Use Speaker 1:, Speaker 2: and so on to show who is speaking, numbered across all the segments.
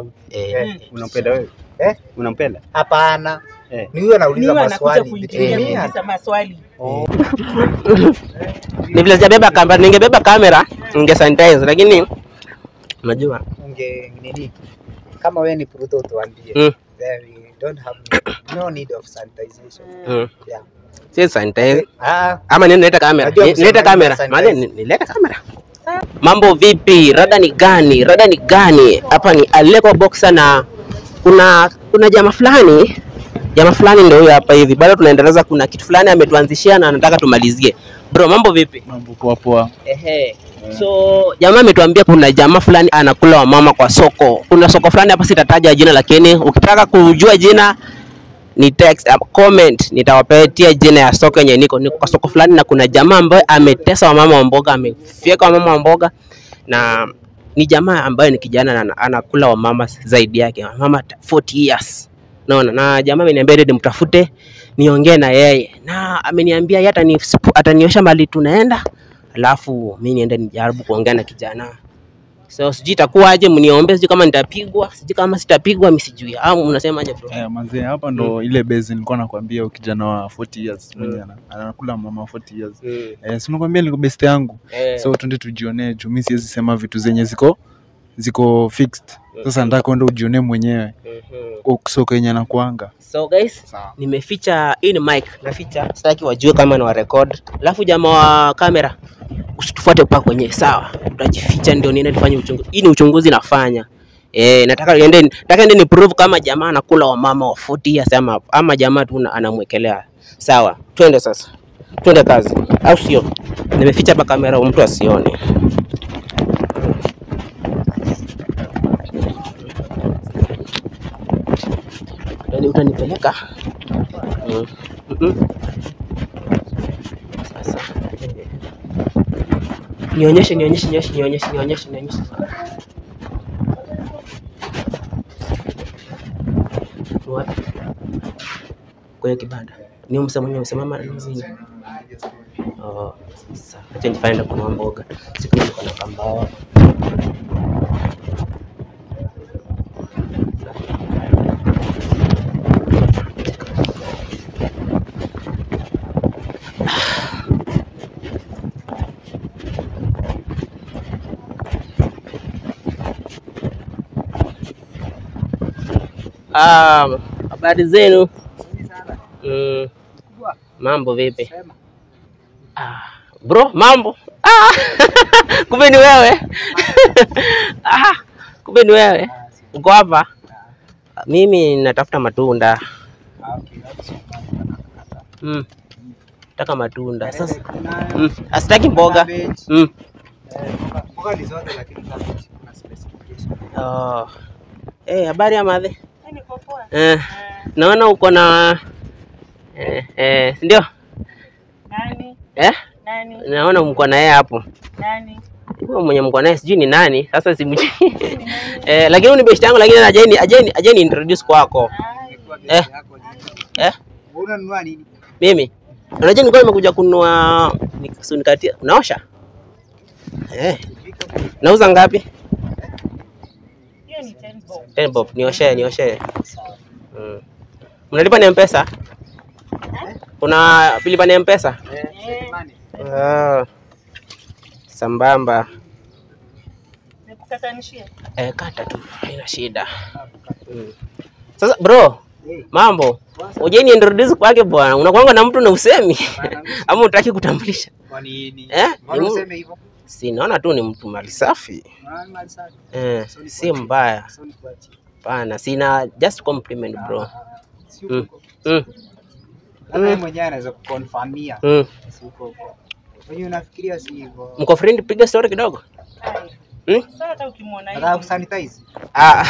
Speaker 1: sauti.
Speaker 2: Eh,
Speaker 1: Eh,
Speaker 3: Unampenda wewe?
Speaker 1: Eh?
Speaker 3: Unampenda?
Speaker 1: Hapana.
Speaker 3: Eh.
Speaker 1: Ni huyo anauliza
Speaker 4: Niwe anakuja
Speaker 1: maswali.
Speaker 4: kuingilia
Speaker 1: Eh,
Speaker 4: kuuliza maswali.
Speaker 2: ni vile sijabeba kamera, ningebeba kamera ninge sanitize, lakini unajua
Speaker 1: unge nini? Kama wewe ni Pruto utuambie.
Speaker 2: Mm.
Speaker 1: Then we don't have no need of sanitization.
Speaker 2: mm,
Speaker 1: Yeah.
Speaker 2: si sanitize
Speaker 1: Ah,
Speaker 2: ama nini, nilete kamera,
Speaker 1: Najua
Speaker 2: Ni-
Speaker 1: kusema
Speaker 2: nilete
Speaker 1: nini
Speaker 2: kamera,
Speaker 1: sanitize.
Speaker 2: maana ni- nilete kamera. Mambo vipi? Rada ni gani? Rada ni gani? Hapa ni Aleko Boxer na kuna kuna jamaa fulani jamaa fulani ndio huyo hapa hivi, bado tunaendeleza. Kuna kitu fulani ametuanzishia na anataka tumalizie. Bro, mambo vipi?
Speaker 3: Mambo poa poa.
Speaker 2: Ehe. So jamaa ametuambia kuna jamaa fulani anakula wamama kwa soko. Kuna soko fulani hapa, sitataja jina, lakini ukitaka kujua jina ni text uh, comment, nitawapatia jina ya soko yenye niko niko kwa soko fulani, na kuna jamaa ambaye ametesa wamama wa mboga, amefyeka wamama wa mboga, na ni jamaa ambaye ni kijana na ana- anakula wamama zaidi yake wamama 40 years naona, na jamaa ameniambia ndio nimtafute niongee na yeye, na ameniambia yeye atani ataniosha mali tunaenda alafu mi niende nijaribu kuongea na kijana so sijui itakuwaje, mniombe, sijui kama nitapigwa, sijui kama sitapigwa, mi sijui. Au mnasemaje bro?
Speaker 3: Eh, manze hapa ndo ile base nilikuwa nakwambia ukijana wa 40 years mwenye ana- anakula mama 40 years.
Speaker 2: Mm.
Speaker 3: Eh, si nakwambia niko best yangu.
Speaker 2: Eh,
Speaker 3: So twende tujionee juu mimi siwezi sema vitu zenye ziko ziko fixed. Sasa nataka kwenda ujionee mwenyewe
Speaker 2: mhm.
Speaker 3: kwa soko yenye anakuanga.
Speaker 2: So guys,
Speaker 3: Sawa.
Speaker 2: nimeficha hii ni mic, naficha, sitaki wajue kama na record. Alafu jamaa wa kamera usitufuate mpaka kwenye sawa, utajificha ndio niende nifanye uchunguzi. Hii ni uchunguzi nafanya. Eh, nataka niende nataka niende ni prove kama jamaa anakula wamama wa 40 years ama ama jamaa tu na- anamwekelea. Sawa, twende sasa. Twende kazi. Au sio? Nimeficha hapa kamera mtu asione. Yaani utanipeleka? Mm. Mm-mm. Sasa. Nionyeshe, nionyeshe, nionyeshe, nionyeshe, nionyeshe, nionyeshe. Ni wapi? Kwenye kibanda. Ni huyu msemo mwenye msimama na nini? Oh, sasa acha nifanye ndo kununua mboga. Siku hizi niko na kambao. Ah, habari zenu? Mm, mambo vipi? Ah, bro, mambo? Ah, kumbe ni wewe. ah, kumbe ni wewe. Uko hapa? Mimi natafuta matunda. Mm. Nataka matunda. Sasa mm. Asitaki mboga. Mm.
Speaker 1: Mboga ni zote lakini cabbage kuna specification.
Speaker 2: Oh. Eh, habari ya madhe?
Speaker 4: Niko poa.
Speaker 2: Eh, naona uko na eh, eh, si ndio?
Speaker 4: Nani?
Speaker 2: Eh?
Speaker 4: Nani?
Speaker 2: Naona mko na yeye hapo.
Speaker 4: Nani?
Speaker 2: Huyo mwenye mko naye sijui ni nani, sasa simjui. eh, lakini huyu ni best yangu lakini ajeni ajeni ajeni introduce kwako.
Speaker 4: Ai,
Speaker 2: Eh,
Speaker 1: Yako ni-
Speaker 2: eh,
Speaker 1: Unanunua nini?
Speaker 2: mimi. Unajua nilikuwa nimekuja kununua nikunikatia. Unaosha? Eh. Nauza ngapi?
Speaker 4: hiyo ni 10 bob.
Speaker 2: 10 bob. Nioshe, nioshe. Mm. Mnalipa ni M-Pesa? Kuna pilipa ni M-Pesa?
Speaker 4: Eh,
Speaker 2: Ah. Sambamba.
Speaker 4: nikukatanishie.
Speaker 2: Eh, kata tu, haina shida. Mm. Sasa bro,
Speaker 1: Eh,
Speaker 2: mambo. Uje ni introduce kwake bwana. Unakuanga na mtu na usemi ama unataki kutambulisha?
Speaker 1: Kwa nini?
Speaker 2: Eh?
Speaker 1: Mbona
Speaker 2: Ni mu-
Speaker 1: useme hivyo?
Speaker 2: Si naona tu ni mtu mali safi.
Speaker 1: Maana mali safi.
Speaker 2: Eh,
Speaker 1: So ni
Speaker 2: si
Speaker 1: kuachie.
Speaker 2: mbaya.
Speaker 1: So ni kuachie.
Speaker 2: Pana, sina just compliment bro.
Speaker 1: Si
Speaker 2: Mm.
Speaker 1: uko huko.
Speaker 2: Mm.
Speaker 1: Hata yeye mwenyewe anaweza kukonfirmia.
Speaker 2: Mm.
Speaker 1: Si uko huko. Wewe unafikiria si hivyo?
Speaker 2: Mko friend piga story kidogo?
Speaker 4: Ai.
Speaker 2: Mm?
Speaker 4: Sasa hata ukimwona
Speaker 1: Nataka
Speaker 4: hivi.
Speaker 1: kusanitize.
Speaker 2: Ah.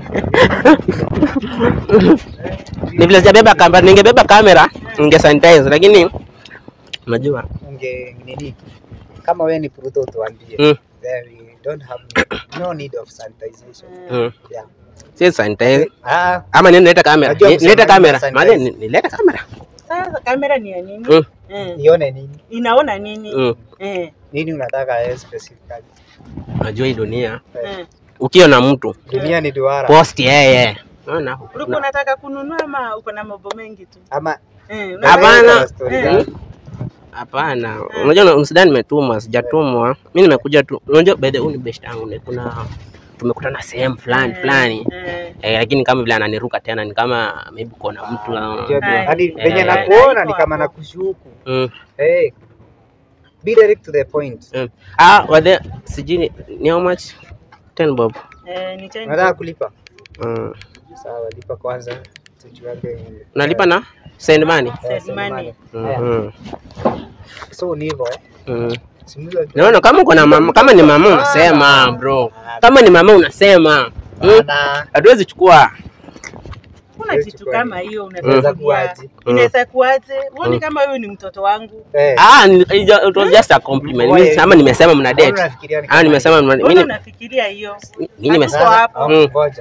Speaker 2: Ni vile sijabeba kamera, ningebeba kamera ninge sanitize lakini unajua
Speaker 1: Unge nini? Kama wewe ni Pruto utuambie.
Speaker 2: Mm.
Speaker 1: Then we don't have no need of sanitization.
Speaker 2: mm.
Speaker 1: Yeah.
Speaker 2: si sanitize
Speaker 1: Ah,
Speaker 2: ama nini nileta kamera
Speaker 1: Najua
Speaker 2: Ni- nileta
Speaker 1: kusema
Speaker 2: kamera
Speaker 1: sanitize.
Speaker 2: maana ni- nileta kamera
Speaker 4: Sasa kamera ni ya nini?
Speaker 2: Mm.
Speaker 4: Eh.
Speaker 1: nione nini?
Speaker 4: Inaona nini?
Speaker 2: Mm.
Speaker 4: Eh.
Speaker 1: Nini unataka yeye specifically?
Speaker 2: unajua hii dunia
Speaker 1: Eh,
Speaker 4: Eh.
Speaker 2: ukiona mtu
Speaker 1: Dunia ni duara.
Speaker 2: post yeye. Unaona?
Speaker 4: Ulikuwa unataka kununua ama uko na mambo mengi tu?
Speaker 1: Ama
Speaker 4: Eh,
Speaker 2: Hapana.
Speaker 1: Unaweza story
Speaker 4: Eh.
Speaker 1: gani?
Speaker 2: Hapana, unajua usidhani nimetumwa, sijatumwa. Mimi nimekuja tu. Unajua by the way, ni best yangu ni kuna tumekutana sehemu fulani
Speaker 4: eh,
Speaker 2: fulani
Speaker 4: eh.
Speaker 2: eh, lakini kama vile ananiruka tena ni kama maybe kuna mtu
Speaker 1: Unajua tu,
Speaker 4: Hai.
Speaker 1: Hadi venye
Speaker 2: Eh.
Speaker 1: nakuona ni kama nakushuku.
Speaker 2: mm,
Speaker 1: Hey. Be direct to the point.
Speaker 2: mm. Ah, wade sijui ni, ni how much? 10 bob.
Speaker 4: Eh, ni change.
Speaker 1: Unataka kulipa?
Speaker 2: Mm.
Speaker 1: Sawa, lipa kwanza. Tujuage.
Speaker 2: Unalipa na send money?
Speaker 1: Eh,
Speaker 4: Send money.
Speaker 1: Haya.
Speaker 2: Mhm.
Speaker 1: So ni hivyo eh.
Speaker 2: Mm.
Speaker 1: Simuza
Speaker 2: Naona kama uko na mama, kama ni mama unasema bro, kama ni mama unasema mm.
Speaker 1: Bana.
Speaker 2: Hatuwezi chukua
Speaker 4: Kuna
Speaker 1: Siwezi
Speaker 4: kitu
Speaker 1: chukua
Speaker 4: kama hiyo
Speaker 1: Inaweza
Speaker 4: unaweza
Speaker 1: kuwaje?
Speaker 4: Inaweza kuaje? Uone
Speaker 2: Mm.
Speaker 4: kama huyu ni mtoto wangu.
Speaker 1: Eh.
Speaker 2: ah, ni- it was just a compliment. Mimi ama nimesema mna
Speaker 1: Mbona
Speaker 2: date.
Speaker 1: unafikiria ni
Speaker 2: Ah,
Speaker 1: kama
Speaker 2: nimesema mna-
Speaker 4: Mbona
Speaker 2: mimi
Speaker 4: unafikiria hiyo?
Speaker 2: mimi nimesema
Speaker 4: Hatuko
Speaker 1: Sasa,
Speaker 4: hapo.
Speaker 1: oh,
Speaker 2: Mm.
Speaker 1: ngoja.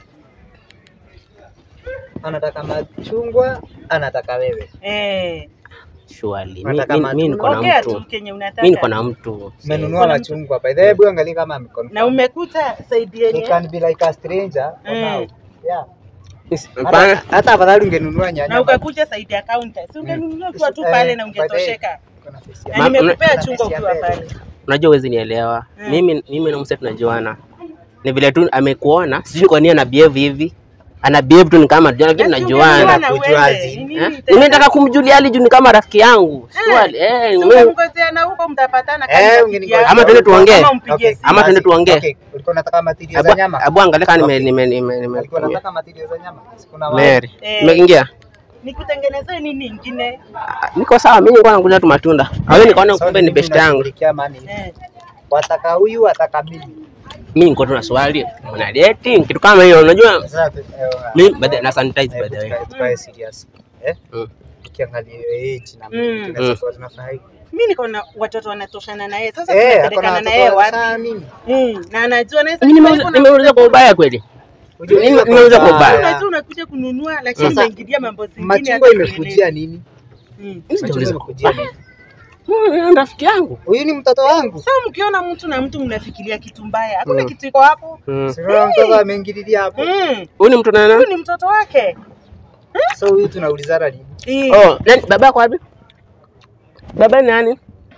Speaker 1: Anataka machungwa, anataka wewe.
Speaker 4: Eh,
Speaker 2: surely. Mimi
Speaker 1: Unataka
Speaker 2: mimi- mimi niko na
Speaker 4: ongea tu
Speaker 2: mtu.
Speaker 4: kenye unataka.
Speaker 2: Mimi niko na mtu.
Speaker 1: Umenunua machungwa by the way, hebu angalia kama amekon.
Speaker 4: Na umekuta saidi
Speaker 1: You
Speaker 4: yenye.
Speaker 1: can be like a stranger for
Speaker 4: Mm.
Speaker 1: now. Yeah.
Speaker 2: Hapana.
Speaker 1: Hata hata afadhali ungenunua nyanya.
Speaker 4: Na ukakuja saidi ya counter. Si ungenunua tu tu pale na ungetosheka.
Speaker 1: Kuna face ya-
Speaker 4: Na
Speaker 2: Ma-
Speaker 4: nimekupea
Speaker 1: Kuna
Speaker 4: chungwa
Speaker 1: face ya
Speaker 4: ukiwa
Speaker 1: mbele.
Speaker 4: pale.
Speaker 2: Unajua huwezi nielewa.
Speaker 4: Mm.
Speaker 2: Mimi mimi na mse tunajuana. Ni vile tu amekuona, sijui kwa nini ana behave hivi. Ana behave tu ni kama tunajua lakini
Speaker 4: Basi
Speaker 2: tunajuana.
Speaker 4: ungenunua na
Speaker 1: Kujua
Speaker 4: uende.
Speaker 1: zi.
Speaker 4: Ni nini
Speaker 2: Eh?
Speaker 4: tena?
Speaker 2: Nimetaka kumjulia hali juu ni kama rafiki yangu. Surely. Eh,
Speaker 4: Si
Speaker 2: mimi-
Speaker 4: ungemngojea na huko mtapatana kama
Speaker 1: Eh,
Speaker 4: rafiki
Speaker 1: ungeningojea.
Speaker 4: yako.
Speaker 2: Ama tuende tuongee.
Speaker 4: Ama umpigie
Speaker 1: Okay.
Speaker 4: simu.
Speaker 2: Ama tuende
Speaker 1: Basi,
Speaker 2: tuongee.
Speaker 1: okay. Ulikuwa unataka material za
Speaker 2: Abu
Speaker 1: nyama?
Speaker 2: abu angalia kama nime
Speaker 1: Okay.
Speaker 2: nime nime nime.
Speaker 1: Ulikuwa unataka material za nyama? Kuna wale.
Speaker 2: Mary.
Speaker 4: Eh.
Speaker 2: Umeingia?
Speaker 4: Nikutengenezee nini ingine?
Speaker 2: Ah, Niko sawa, mimi nilikuwa nakuja tu matunda. Wewe nikaona
Speaker 1: So,
Speaker 2: kumbe ni
Speaker 1: mimi
Speaker 2: best yangu.
Speaker 1: nashughulikia mani.
Speaker 4: Eh.
Speaker 1: Wataka huyu, wataka mimi.
Speaker 2: Mimi niko tu na swali. Mna dating kitu kama hiyo unajua?
Speaker 1: Sasa tu- eh,
Speaker 2: Mimi by the na sanitize
Speaker 1: eh,
Speaker 2: by the way.
Speaker 1: tukae- tukae serious. Eh?
Speaker 2: Mm.
Speaker 1: Ukiangalia hiyo age na
Speaker 4: Mm.
Speaker 1: vitu tunaweza kuwa tunafanya hivi.
Speaker 4: Mimi niko na watoto wanatoshana na yeye. Sasa
Speaker 1: Eh, ako na
Speaker 4: tunapelekana na
Speaker 1: watoto
Speaker 4: yeye
Speaker 1: wa-
Speaker 4: wapi?
Speaker 1: sana mimi.
Speaker 4: Mm, na anajua naweza
Speaker 2: Mimi
Speaker 4: kufanya
Speaker 2: nimeuza
Speaker 4: kuna-
Speaker 2: nimeuza kwa ubaya kweli.
Speaker 1: Ujue
Speaker 2: Mimi-
Speaker 1: hiyo
Speaker 2: nimeuza kwa
Speaker 1: kwa-
Speaker 2: ubaya.
Speaker 4: Unajua unakuja kununua lakini
Speaker 1: Sasa,
Speaker 4: umeingilia mambo zingine.
Speaker 1: Machungwa
Speaker 4: hata
Speaker 1: imekujia nini?
Speaker 4: Mm.
Speaker 2: Mimi
Speaker 1: Machungwa
Speaker 2: sijauliza.
Speaker 1: imekujia nini?
Speaker 2: Mm, rafiki yangu.
Speaker 1: Huyu ni mtoto wangu.
Speaker 4: Sasa mkiona mtu na mtu mnafikiria kitu mbaya, hakuna
Speaker 2: Mm.
Speaker 4: kitu iko hapo.
Speaker 2: Mm.
Speaker 1: Sio mtoto ameingililia hapo.
Speaker 4: Mm.
Speaker 2: Huyu ni mtu nani?
Speaker 4: Huyu ni mtoto wake.
Speaker 1: So huyu tunaulizana nini?
Speaker 4: Eh.
Speaker 2: Oh, nani baba yako wapi? Baba ni nani?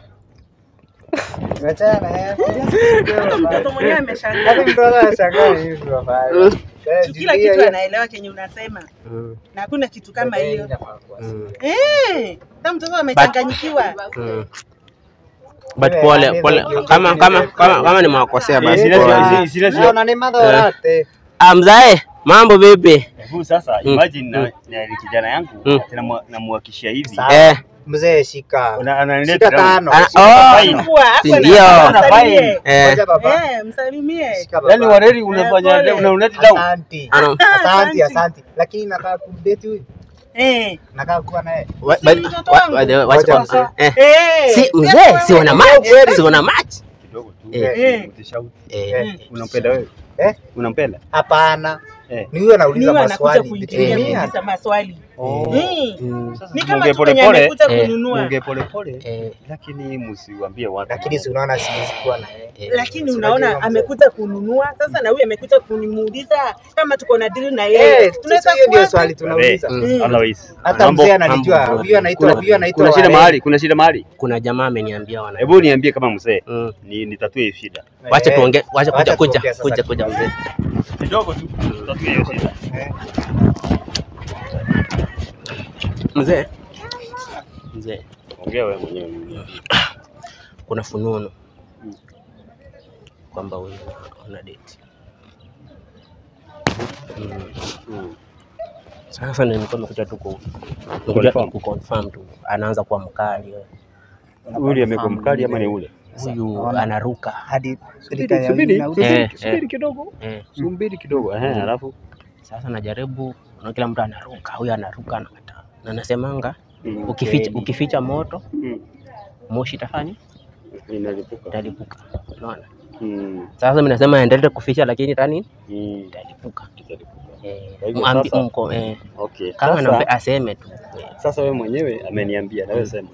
Speaker 1: Achana na yeye.
Speaker 4: Hata mtoto mwenyewe ameshangaa.
Speaker 1: Hata mtoto anashangaa hivi tunafanya.
Speaker 2: Mm.
Speaker 1: Eh,
Speaker 4: Juu Kila
Speaker 1: Julia,
Speaker 4: kitu
Speaker 1: hiyo-
Speaker 4: anaelewa kenye unasema
Speaker 2: Mm.
Speaker 4: na hakuna kitu kama
Speaker 1: Eh,
Speaker 4: hiyo.
Speaker 1: inafaa kuwa
Speaker 2: Mm.
Speaker 4: Eh, sasa mtoto amechanganyikiwa.
Speaker 2: Mm. But pole pole kama kama kama kama nimewakosea basi
Speaker 1: Eh,
Speaker 2: pole.
Speaker 1: sina- Naona ni madha
Speaker 2: Eh.
Speaker 1: orate.
Speaker 2: Ah, mzae, mambo vipi?
Speaker 5: Hebu sasa
Speaker 2: Mm.
Speaker 5: imagine na, na kijana yangu
Speaker 2: Mm.
Speaker 5: namwa- namwakishia hivi
Speaker 1: Sawa.
Speaker 2: Eh,
Speaker 1: Mzee shika.
Speaker 5: Una- ananiletea
Speaker 1: Shika
Speaker 5: drama.
Speaker 1: tano.
Speaker 2: Ah,
Speaker 1: Shika
Speaker 2: oh.
Speaker 5: fine.
Speaker 4: Chukua, hapo na-
Speaker 2: Ndio.
Speaker 4: msalimie.
Speaker 2: eh.
Speaker 1: Ngoja baba.
Speaker 4: Eh, msalimie.
Speaker 1: Shika baba.
Speaker 5: Yaani wareri
Speaker 4: Eh,
Speaker 5: unafanya
Speaker 4: pole.
Speaker 5: una unati down.
Speaker 1: Asante.
Speaker 2: Ano,
Speaker 1: Asante,
Speaker 4: Asante.
Speaker 1: asante. Lakini nakaa kumdate huyu.
Speaker 4: Eh.
Speaker 1: Nakaa kuwa naye.
Speaker 2: wa-
Speaker 4: Si
Speaker 2: by-
Speaker 4: mtoto
Speaker 2: wa-
Speaker 4: wangu.
Speaker 2: by the way, wacha
Speaker 1: Ngoja
Speaker 2: kwanza. Eh.
Speaker 4: Eh.
Speaker 2: Si mzee, si wana match, si wana match.
Speaker 5: Kidogo tu.
Speaker 2: Eh.
Speaker 4: Eh.
Speaker 5: Utishauri.
Speaker 2: Eh.
Speaker 1: Eh.
Speaker 5: Unampenda wewe?
Speaker 1: Eh?
Speaker 5: Unampenda?
Speaker 1: Hapana.
Speaker 5: Eh.
Speaker 1: Ni huyu anauliza
Speaker 4: Niwe anakuja
Speaker 1: maswali.
Speaker 4: kuingilia
Speaker 1: Mimi
Speaker 4: kuuliza maswali.
Speaker 5: Oh.
Speaker 4: Mm.
Speaker 2: Mm.
Speaker 5: Sasa
Speaker 4: Ni
Speaker 5: tuongee
Speaker 4: kama tu
Speaker 5: pole
Speaker 4: venye
Speaker 5: pole.
Speaker 4: amekuja
Speaker 2: Eh.
Speaker 4: kununua.
Speaker 5: Tuongee pole pole.
Speaker 2: Eh,
Speaker 5: Lakini msiwaambie watu.
Speaker 1: Lakini si unaona siwezi kuwa na yeye.
Speaker 2: eh.
Speaker 4: Lakini
Speaker 1: Si
Speaker 4: unaona
Speaker 1: unajua mzee.
Speaker 4: amekuja kununua sasa, na huyu amekuja kunimuuliza kama tuko na deal na
Speaker 1: Eh,
Speaker 4: yeye.
Speaker 1: sasa hiyo ndio swali tunauliza.
Speaker 2: Mm.
Speaker 5: Otherwise.
Speaker 1: Hata
Speaker 5: mambo-
Speaker 1: mzee ananijua.
Speaker 2: mambo-
Speaker 1: Huyu anaitwa
Speaker 2: kuna-
Speaker 1: huyu anaitwa
Speaker 5: Kuna shida
Speaker 1: Wareri.
Speaker 5: mahali, kuna shida mahali.
Speaker 2: Kuna jamaa ameniambia wana.
Speaker 5: Hebu niambie kama mzee
Speaker 2: Mm.
Speaker 5: ni nitatue hiyo shida.
Speaker 2: Wacha
Speaker 1: Eh,
Speaker 2: tuongee, wacha kuja
Speaker 1: wacha
Speaker 2: kuja
Speaker 1: tuongee sasa
Speaker 2: kuja kuja
Speaker 1: kidogo.
Speaker 2: mzee.
Speaker 5: Kidogo tu tutatue hiyo shida.
Speaker 1: Eh.
Speaker 2: Mzee. Mzee,
Speaker 5: Ongea wewe mwenyewe.
Speaker 2: kuna fununu
Speaker 5: Mm.
Speaker 2: kwamba wewe una date. Mm.
Speaker 5: Mm.
Speaker 2: Sasa ndio nilikuwa nimekuja tu ku nimekuja
Speaker 5: Confirm.
Speaker 2: ku confirm tu. Anaanza kuwa mkali wewe.
Speaker 5: Ule amekuwa mkali ama ni ule?
Speaker 2: Huyu
Speaker 1: Naona.
Speaker 2: anaruka.
Speaker 1: Hadi
Speaker 5: Subiri, subiri,
Speaker 2: Eh,
Speaker 5: subiri,
Speaker 2: eh.
Speaker 5: subiri kidogo.
Speaker 2: Eh.
Speaker 5: Subiri kidogo. Eh, alafu
Speaker 2: Sasa najaribu na kila mtu anaruka, huyu anaruka anakataa. Na nasemanga
Speaker 5: Mm.
Speaker 2: ukificha ukificha moto
Speaker 5: Mm.
Speaker 2: moshi itafanya
Speaker 5: Inalipuka.
Speaker 2: italipuka. Unaona?
Speaker 5: Mm.
Speaker 2: Sasa mimi nasema endelee kuficha lakini tani
Speaker 5: Mm.
Speaker 2: italipuka.
Speaker 5: Italipuka.
Speaker 2: Eh,
Speaker 5: Kwa hivyo
Speaker 2: mwambi-
Speaker 5: sasa-
Speaker 2: mko eh,
Speaker 5: Okay.
Speaker 2: kama
Speaker 5: Sasa,
Speaker 2: nambe aseme tu. Eh,
Speaker 5: sasa wewe mwenyewe ameniambia na wewe sema.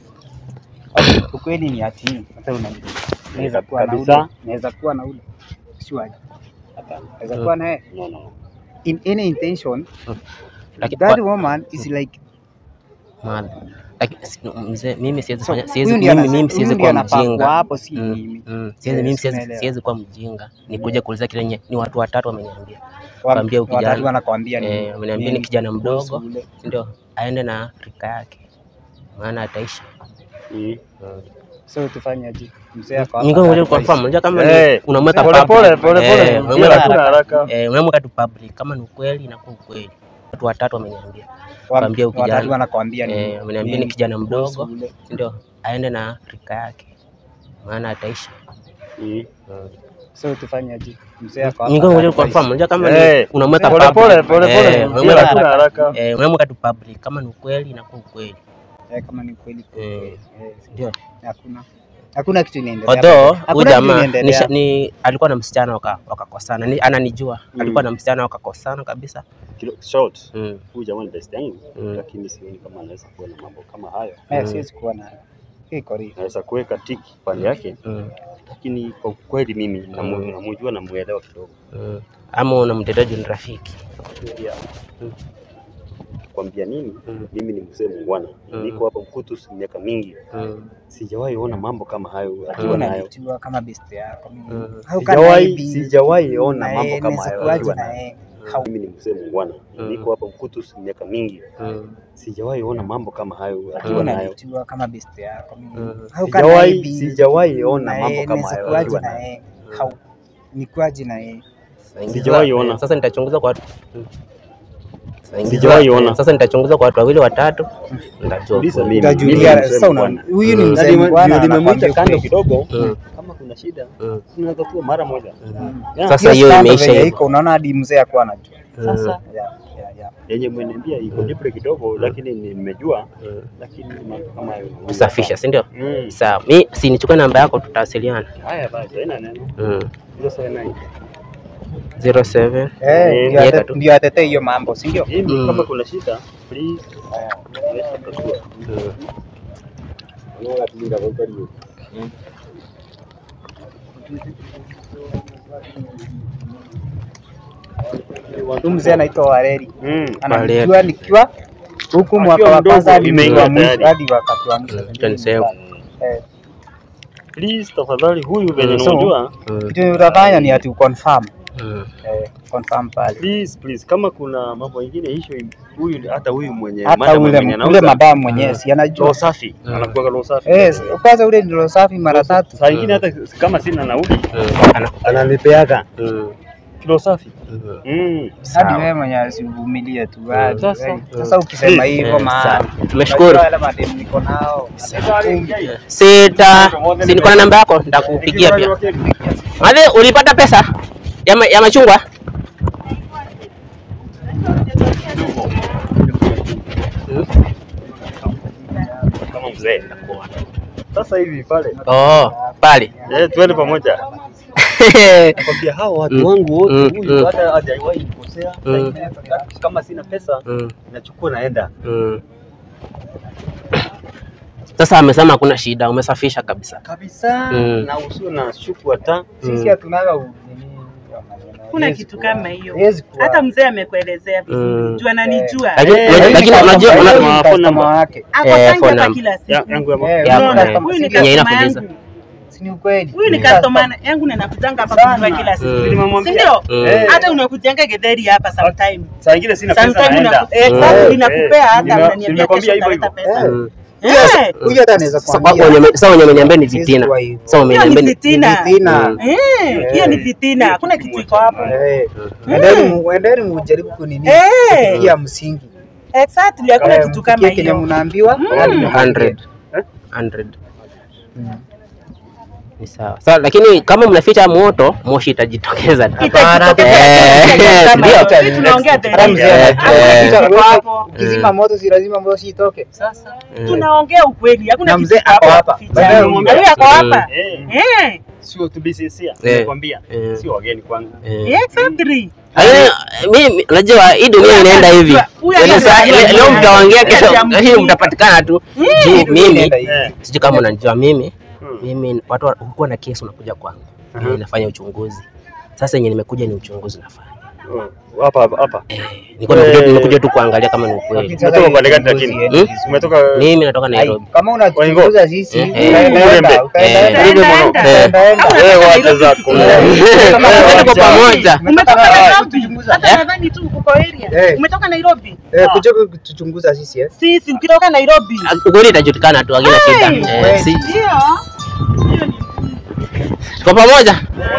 Speaker 6: Ukweli ni ati hata una naweza kuwa na
Speaker 5: Kabisa.
Speaker 6: ule, naweza kuwa na ule sure.
Speaker 5: Hapana.
Speaker 1: Naweza kuwa na yeye
Speaker 5: No, no.
Speaker 1: in any intention.
Speaker 2: Lakini
Speaker 1: That
Speaker 2: kwa-
Speaker 1: woman is like
Speaker 2: Madha. Lakini si- mzee, mimi siwezi
Speaker 1: so
Speaker 2: fanya siwezi
Speaker 1: huyu ndiye
Speaker 2: mimi,
Speaker 1: ana-
Speaker 2: mimi
Speaker 1: huyu
Speaker 2: siwezi
Speaker 1: ndiye
Speaker 2: kuwa
Speaker 1: anafaa kuwa
Speaker 2: mjinga.
Speaker 1: hapo, si
Speaker 2: Mm,
Speaker 1: mimi.
Speaker 2: mm. Siwezi
Speaker 1: Yes,
Speaker 2: mimi siwezi
Speaker 1: naelewa.
Speaker 2: siwezi kuwa mjinga. Nikuje kuuliza kile nye, ni watu watatu wameniambia.
Speaker 1: Wa-
Speaker 2: Kwambia huyu
Speaker 1: watatu
Speaker 2: kijana.
Speaker 1: wanakwambia nini?
Speaker 2: Eh, wameniambia ni
Speaker 1: Nini?
Speaker 2: kijana
Speaker 1: Kuhusu
Speaker 2: mdogo,
Speaker 1: ule.
Speaker 2: si ndio? Aende na rika yake. Maana ataishi.
Speaker 5: Mm.
Speaker 2: Mm.
Speaker 1: So tufanye aje? Mzee ako hapa
Speaker 2: Ningo ngoja
Speaker 1: advice.
Speaker 2: kwa mfano, unajua kama
Speaker 5: Eh,
Speaker 2: ni unamweka
Speaker 5: Pole
Speaker 2: public.
Speaker 5: pole pole
Speaker 2: Eh,
Speaker 5: pole.
Speaker 2: unamweka
Speaker 5: Bila hakuna haraka.
Speaker 2: Eh, unamweka tu public kama ni ukweli inakuwa ukweli. Watu watatu wameniambia.
Speaker 1: Wa-
Speaker 2: Kwambia huyu kijana.
Speaker 1: watatu wanakwambia nini?
Speaker 2: Eh, wameniambia ni
Speaker 1: Nini?
Speaker 2: kijana
Speaker 1: Kuhusu
Speaker 2: mdogo,
Speaker 1: ule.
Speaker 2: si ndio? Aende na rika yake. Maana ataishi.
Speaker 5: Mm.
Speaker 1: So tufanye aje? Mzee ako hapa
Speaker 2: Ningo ngoja kwa
Speaker 1: advice.
Speaker 2: mfano, unajua kama
Speaker 5: Eh,
Speaker 2: ni unamweka
Speaker 5: Pole
Speaker 2: public.
Speaker 5: pole pole
Speaker 2: Eh,
Speaker 5: pole.
Speaker 2: unamweka
Speaker 5: Bila
Speaker 2: tu-
Speaker 5: hakuna haraka.
Speaker 2: Eh, unamweka tu public kama ni ukweli inakuwa ukweli.
Speaker 1: Eh, kama ni kweli
Speaker 2: Eh,
Speaker 1: eh,
Speaker 2: ndio.
Speaker 1: hakuna hakuna kitu inaendelea.
Speaker 2: Although huyu
Speaker 1: Hakuna kitu
Speaker 2: jamaa ni,
Speaker 1: inaendelea.
Speaker 2: ni alikuwa na msichana waka- wakakosana. Ni, ananijua.
Speaker 5: Mm.
Speaker 2: Alikuwa na msichana wakakosana kabisa.
Speaker 5: Kilo- Short.
Speaker 2: Mm.
Speaker 5: Huyu jamaa ni best yangu,
Speaker 2: Mm.
Speaker 5: lakini sioni kama anaweza kuwa na mambo kama hayo.
Speaker 1: Eh,
Speaker 2: Mm.
Speaker 1: siwezi kuwa na hii kori.
Speaker 5: Naweza kuweka tiki pande yake,
Speaker 2: Mm.
Speaker 5: lakini kwa kweli mimi namu- namjua na muelewa kidogo.
Speaker 2: Mm. Ama unamtetea ni rafiki.
Speaker 5: Yeah. Kwambia nini?
Speaker 2: Mm.
Speaker 5: Mimi ni mzee mungwana,
Speaker 2: Mm.
Speaker 5: niko hapa Mkutus miaka mingi,
Speaker 2: Mm.
Speaker 5: sijawahi ona mambo kama hayo akiwa
Speaker 1: Hakuna
Speaker 5: nayo.
Speaker 1: unanijua kama best yako. mimi.
Speaker 2: Mm.
Speaker 1: How can I
Speaker 5: Sijawahi
Speaker 1: be-
Speaker 5: sijawahi ona
Speaker 1: na
Speaker 5: mambo
Speaker 1: yeye,
Speaker 5: kama
Speaker 1: naweza
Speaker 5: hayo
Speaker 1: kuwaje
Speaker 5: akiwa
Speaker 1: na
Speaker 5: nayo.
Speaker 1: yeye? How-
Speaker 5: Mimi ni mzee mungwana,
Speaker 2: Mm.
Speaker 5: niko hapa Mkutus miaka mingi,
Speaker 2: Mm.
Speaker 5: sijawahi ona mambo kama hayo akiwa
Speaker 1: Hakuna
Speaker 5: nayo.
Speaker 1: unanijua kama best yako. mimi.
Speaker 2: Mm.
Speaker 1: How can I
Speaker 5: Sijawahi
Speaker 1: be-
Speaker 5: sijawahi ona
Speaker 1: na
Speaker 5: mambo
Speaker 1: yeye,
Speaker 5: kama
Speaker 1: naweza
Speaker 5: hayo
Speaker 1: kuwaje
Speaker 5: akiwa
Speaker 1: na
Speaker 5: nayo.
Speaker 1: yeye? How- Nikuwaje na yeye?
Speaker 5: Sijawahi ona.
Speaker 2: Sasa nitachunguza kwa watu. Mm. Saingiza-
Speaker 5: Sijawahi ona.
Speaker 2: Sasa nitachunguza kwa watu wawili watatu. Nitajua
Speaker 5: Uliza
Speaker 2: ukweli.
Speaker 5: mimi.
Speaker 1: Utajulia
Speaker 5: mimi ni mzee
Speaker 1: sasa una-
Speaker 5: bwana.
Speaker 1: huyu ni
Speaker 2: Mm.
Speaker 1: mzee
Speaker 5: Na nime-
Speaker 1: bwana
Speaker 5: ndio nimemwita
Speaker 1: anakwambia
Speaker 5: kando
Speaker 1: ukweli.
Speaker 5: kidogo,
Speaker 2: Mm.
Speaker 5: kama kuna shida
Speaker 2: Mm.
Speaker 5: tunaweza tu mara moja.
Speaker 2: Mm.
Speaker 5: Yeah.
Speaker 2: Sasa
Speaker 1: Hiyo
Speaker 2: hiyo
Speaker 1: stand
Speaker 2: imeisha
Speaker 1: venye
Speaker 2: hivyo.
Speaker 1: iko unaona hadi mzee akuwa anajua.
Speaker 5: Sasa
Speaker 2: Mm.
Speaker 1: Yeah, yeah, yeah.
Speaker 5: yenye mmeniambia iko deep kidogo, lakini nimejua,
Speaker 2: Mm.
Speaker 5: lakini mambo kama hayo
Speaker 2: Kusafisha, si ndio?
Speaker 5: Mm.
Speaker 2: Sawa. Mi si nichukue namba yako tutawasiliana.
Speaker 5: Haya basi, haina neno.
Speaker 2: Mm.
Speaker 5: Hiyo sawa nayo.
Speaker 2: 07
Speaker 1: Eh, ndio
Speaker 2: Miaka
Speaker 1: ate-
Speaker 2: tu.
Speaker 1: ndio atetee hiyo mambo, si ndio?
Speaker 5: Mimi
Speaker 2: Mm.
Speaker 5: kama kuna shida, please. Naweza kutatua.
Speaker 2: Mm.
Speaker 1: Huyu mzee anaitwa Wareri.
Speaker 5: Mm.
Speaker 1: Ananijua nikiwa huku mwaka
Speaker 5: Akiwa
Speaker 1: wa
Speaker 5: mdogo,
Speaker 1: kwanza hadi
Speaker 5: imeingia
Speaker 1: wa mwisho
Speaker 5: tayari.
Speaker 1: hadi wakati wa mwisho.
Speaker 2: Mm, acha niseme.
Speaker 1: Eh,
Speaker 5: Please tafadhali, huyu venye
Speaker 2: Mm.
Speaker 1: So-
Speaker 5: unajua,
Speaker 2: Mm.
Speaker 1: Kitu utafanya ni ati uconfirm.
Speaker 2: Mm.
Speaker 1: Eh, confirm pale.
Speaker 5: please please, kama kuna mambo mengine issue, huyu hata huyu mwenye
Speaker 1: Hata
Speaker 5: madam
Speaker 1: ule
Speaker 5: mwenye
Speaker 1: ule
Speaker 5: anauza
Speaker 1: madamu mwenyewe si
Speaker 5: roho
Speaker 1: anajua.
Speaker 5: safi,
Speaker 2: Mm.
Speaker 5: anakuwa roho safi.
Speaker 1: Eh, kwanza ule ndio safi mara tatu.
Speaker 5: Saa ingine hata kama sina nauli
Speaker 2: Mm. Ana-
Speaker 5: ananipeaga
Speaker 2: Mm.
Speaker 5: kilo safi.
Speaker 2: Mm.
Speaker 5: Mm.
Speaker 1: Hadi
Speaker 2: Sawa.
Speaker 1: wewe mwenyewe usivumilie tu. hadi
Speaker 5: Sasa-
Speaker 1: wewe. Sasa ukisema hivyo
Speaker 2: Eh,
Speaker 1: maana
Speaker 2: sawa. Tumeshukuru.
Speaker 1: unajua wale mademu niko nao.
Speaker 2: Sita, si niko na namba yako nitakupigia pia. Madhe, ulipata pesa ya, ma, ya machungwa?
Speaker 5: Kama mzee sasa hivi pale,
Speaker 2: Oh, pale.
Speaker 5: eh, tuende pamoja. Nakwambia hao watu
Speaker 2: Mm.
Speaker 5: wangu wote,
Speaker 2: Mm,
Speaker 5: huyu
Speaker 2: mm.
Speaker 5: hata hajawahi nikosea. Saa
Speaker 2: Mm.
Speaker 5: ingine hata kama sina pesa
Speaker 2: Mm,
Speaker 5: nachukua naenda.
Speaker 2: mm. Sasa amesema hakuna shida, umesafisha kabisa.
Speaker 5: kabisa
Speaker 2: Mm.
Speaker 5: na usio na shuku hata
Speaker 1: Sisi
Speaker 2: Mm.
Speaker 1: hatunaga u- nini, hiyo maneno.
Speaker 4: Kuna
Speaker 1: Haiwezi
Speaker 4: kitu
Speaker 1: kuwa.
Speaker 4: kama hiyo.
Speaker 1: Haiwezi kuwa.
Speaker 4: Hata mzee amekuelezea vizuri.
Speaker 2: Mm.
Speaker 4: Juu ananijua.
Speaker 2: Lakini
Speaker 5: Eh,
Speaker 2: lakini- lakini
Speaker 1: Huyu
Speaker 2: unajua
Speaker 1: customer-
Speaker 2: una-
Speaker 1: huyu
Speaker 5: una-
Speaker 1: ni
Speaker 5: phone
Speaker 1: customer
Speaker 5: number.
Speaker 1: wake.
Speaker 4: Ako
Speaker 2: Eh,
Speaker 4: tangi
Speaker 2: phone
Speaker 4: hapa
Speaker 2: number.
Speaker 4: kila siku.
Speaker 5: ya- yangu ya
Speaker 1: Eh,
Speaker 5: ma-
Speaker 1: huyu
Speaker 2: Ya,
Speaker 1: ni
Speaker 2: kuna-
Speaker 1: customer-
Speaker 4: Huyu ni
Speaker 1: si ndio?
Speaker 2: Yenye
Speaker 4: customer
Speaker 2: inakuuliza.
Speaker 4: yangu.
Speaker 1: Si ni ukweli?
Speaker 4: Huyu ni
Speaker 1: Customer.
Speaker 4: customer yangu na nakujanga hapa
Speaker 1: Sana.
Speaker 4: kunywa kila siku.
Speaker 2: Mm.
Speaker 4: Si
Speaker 5: Nilimwambia.
Speaker 4: ndio?
Speaker 2: Mm.
Speaker 5: Eh,
Speaker 4: Hata unakujanga getheri hapa sometime.
Speaker 5: saa ingine sina pesa
Speaker 4: Sometime
Speaker 5: naenda.
Speaker 4: unaku- eh, exactly,
Speaker 5: Eh,
Speaker 4: nakupea hata
Speaker 5: nime-
Speaker 4: unaniambia
Speaker 5: nimekwambia
Speaker 4: kesho
Speaker 5: hivyo
Speaker 4: utaleta
Speaker 5: hivyo.
Speaker 4: pesa.
Speaker 1: Eh.
Speaker 2: Mm.
Speaker 4: Eh,
Speaker 1: Huyu hata anaweza
Speaker 2: Sasa
Speaker 1: kuambia.
Speaker 2: kwa- wenye- sasa wenye wameniambia ni
Speaker 1: Siwezi
Speaker 2: vitina.
Speaker 1: kuwa hivyo.
Speaker 2: Sasa
Speaker 4: hiyo
Speaker 2: wameniambia
Speaker 4: ni
Speaker 2: ni
Speaker 4: fitina.
Speaker 1: Fitina.
Speaker 2: Mm.
Speaker 4: Eh, hiyo ni fitina. Hakuna kitu iko hapo.
Speaker 1: Eh, endeni mu- endeni mujaribu kunini
Speaker 4: Eh.
Speaker 1: kufikia msingi.
Speaker 4: Exactly, hakuna
Speaker 1: Eh,
Speaker 4: kitu kama
Speaker 1: mfikie kenye
Speaker 4: hiyo.
Speaker 1: mnaambiwa hadi mfikie.
Speaker 2: 100.
Speaker 5: Eh?
Speaker 2: 100.
Speaker 1: Mm.
Speaker 2: Ni sawa. Sawa, lakini kama mnaficha moto, moshi itajitokeza. tu.
Speaker 4: Itajitokeza
Speaker 2: Eh,
Speaker 4: kama
Speaker 2: ndio.
Speaker 4: hiyo. Sisi tunaongea the
Speaker 1: Hata
Speaker 4: real.
Speaker 1: mzee
Speaker 2: Eh,
Speaker 1: anajua.
Speaker 2: eh.
Speaker 1: Ukipita
Speaker 4: Iko
Speaker 1: wewe,
Speaker 4: hapo.
Speaker 1: ukizima moto si lazima moshi itoke.
Speaker 4: Sasa
Speaker 2: Mm.
Speaker 4: tunaongea ukweli, hakuna
Speaker 1: Na
Speaker 4: kitu
Speaker 1: mzee
Speaker 4: iko
Speaker 1: ako
Speaker 4: hapo
Speaker 1: hapa.
Speaker 4: kuficha.
Speaker 1: Baadaye
Speaker 4: Huyu
Speaker 5: umwambie.
Speaker 4: ako hapa.
Speaker 5: Eh,
Speaker 4: Eh,
Speaker 5: sio to be sincere,
Speaker 2: Eh.
Speaker 5: nimekwambia
Speaker 2: Eh.
Speaker 5: sio wageni kwangu.
Speaker 2: Eh.
Speaker 4: exactly.
Speaker 2: Lakini, mimi najua hii dunia inaenda hivi.
Speaker 4: Huyu
Speaker 2: Yaani
Speaker 4: anajua-
Speaker 2: saa- le- Leo mtaongea kesho,
Speaker 4: Hajamjui.
Speaker 2: hii mtapatikana tu. Juu mimi
Speaker 1: Inaenda hivi.
Speaker 5: Eh.
Speaker 2: sijui kama unanijua mimi
Speaker 5: Hmm.
Speaker 2: mimi watu wa- hukuwa na kesi unakuja kwangu
Speaker 5: Aha.
Speaker 2: mimi nafanya uchunguzi Sasa yenye nimekuja ni uchunguzi nafanya.
Speaker 5: Mm. Hapa hapa hapa.
Speaker 2: Eh, nilikuwa nimekuja, nimekuja tu kuangalia kama ni ukweli.
Speaker 5: Umetoka pande gani lakini?
Speaker 2: Hmm?
Speaker 5: Umetoka
Speaker 2: Mimi natoka Nairobi.
Speaker 1: Kama unachunguza sisi,
Speaker 2: Eh,
Speaker 1: utaenda-
Speaker 5: Urembe.
Speaker 1: utaenda-
Speaker 2: Eh,
Speaker 5: Urembe mwana.
Speaker 2: Eh.
Speaker 1: utaenda-
Speaker 5: wewe wacha zako.
Speaker 2: Kama
Speaker 5: Wewe
Speaker 2: tuko
Speaker 5: wacha.
Speaker 2: pamoja.
Speaker 4: Umetoka
Speaker 1: Ah,
Speaker 4: Nairobi.
Speaker 1: tuchunguza.
Speaker 4: Hata nadhani tu uko area.
Speaker 1: Eh.
Speaker 4: Umetoka Nairobi.
Speaker 1: Eh, kuja kutuchunguza sisi eh.
Speaker 4: Sisi ukitoka Nairobi.
Speaker 2: Ukweli itajulikana tu, hakina shida.
Speaker 4: Hey,
Speaker 2: Eh, si
Speaker 4: Ndio. Hiyo ni
Speaker 2: tuko pamoja.